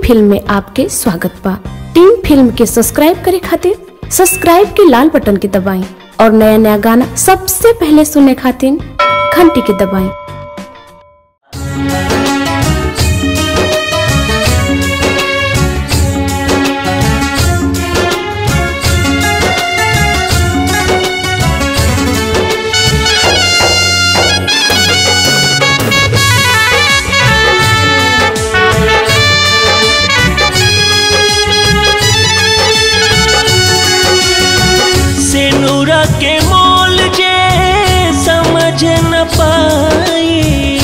film में आपके स्वागत बा टीम फिल्म के सब्सक्राइब करे खातिर सब्सक्राइब के लाल बटन के दबाएं और नया नया गाना सबसे पहले सुनने खातिर घंटी के दबाएं सिनुरा के मोल जे समझ न पाई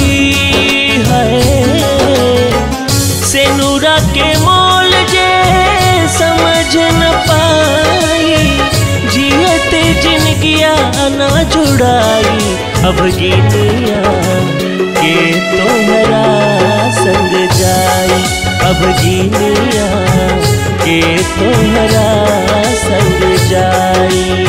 है सिनुरा के मोल जे समझ न पाई जियत जिनगिया न जुड़ाई अब गिनिया के तोहरा संग जाई अब गिनिया के तोहरा संग जाई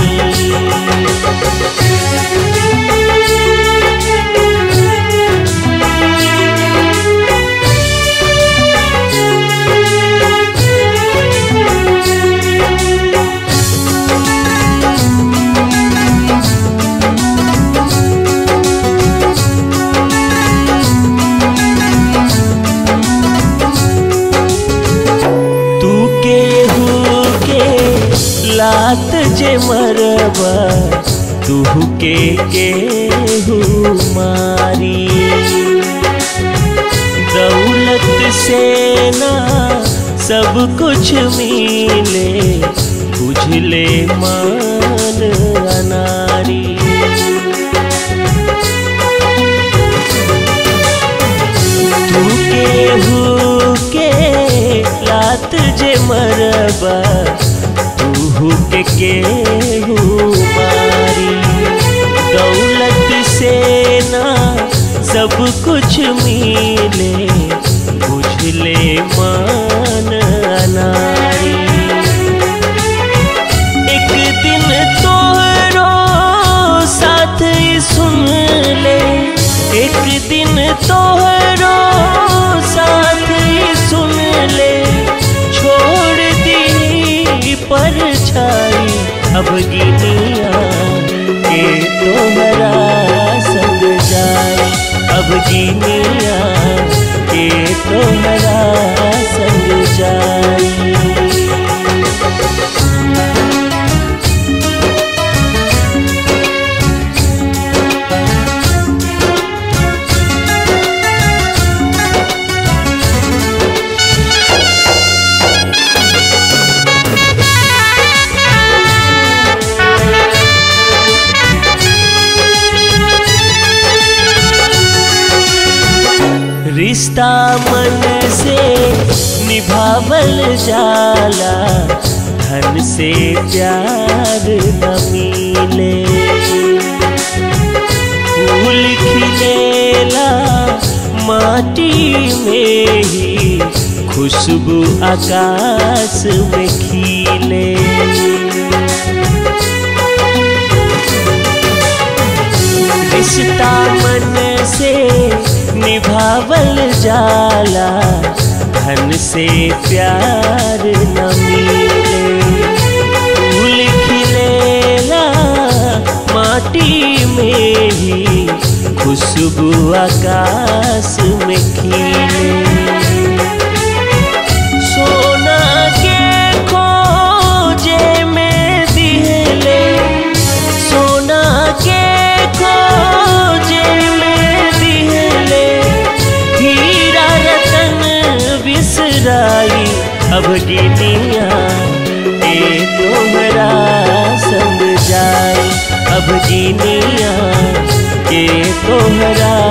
तू केहू के लात जे मरबा तू के केहू मारी दौलत से ना सब कुछ मिले बुझले मान अनारी तू केहू के लात जे मरबा तू के केहू मारी दौलत से ना सब कुछ मिले बुझले मान अनारी एक दिन तोहरो साथ ही सुन ले एक दिन तोहरो साथ ही सुन ले छोड़ दी पर छाई अब गिनिया के तोहरा संग जाई अब गिनिया के तोहरा संग जाई रिश्ता मन से निभावल जाला धन से प्यार न मिले फूल खिलेला माटी में ही खुशबू आकाश में खिले रिश्ता मन से निभावल जाला धन से प्यार न मिले फूल खिलेला माटी में ही खुशबू आकाश में खिले सोना के खोजे में दिहले सोना के खोजे में दिहले हीरा रतन बिसराई अब गिनिया ए तोहरा संग जाई अब गिनिया के तोहरा